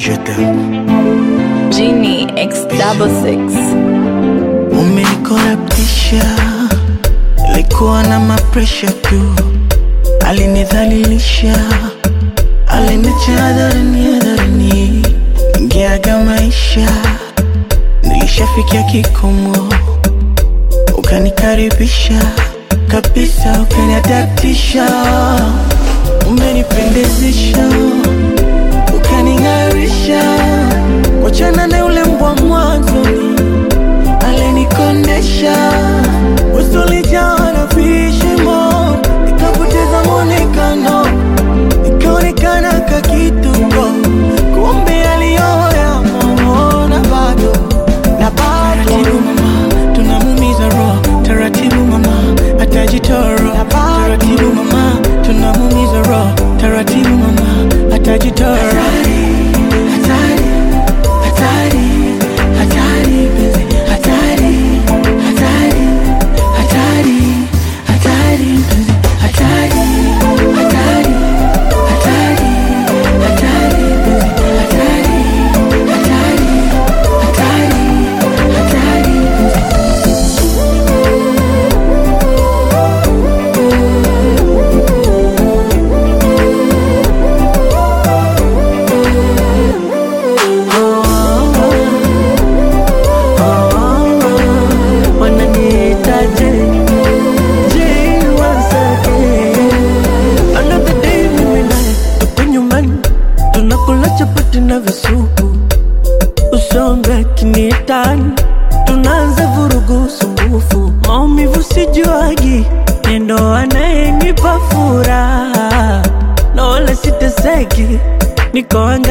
Je t'aime. Genie X double six. Umenikorabtisha, ilikuwa na mapresha tu, alinidhalilisha, aliniacha hadharani hadharani, ingeaga maisha, nilishafikia kikomo, ukanikaribisha kabisa, ukaniadaptisha, umenipendezesha, ukaning'arisha, wachana na yule mbwa mwanzoni alinikondesha usulijaa na vishimo, nikapoteza mwonekano, nikaonekana kakituko, kumbe aliyoya momona bado na bado. Taratibu mama, tunamumiza roho, taratibu mama, atajitoro. Taratibu mama, tunamumiza roho, taratibu mama, atajitoro. Hatari, hatari, hatari, penzi, hatari, hatari, hatari, hatari, penzi, hatari, hatari, hatari, hatari, penzi, hatari, hatari, hatari, hatari, penzi. wananiitaje je wasake another day mimi naye tuko nyumbani tunakula chapati na visupu usonge kiniitani tunaanza vurugu sumbufu maumivu sijuagi nendo anayenipa furaha na wala siteseki niko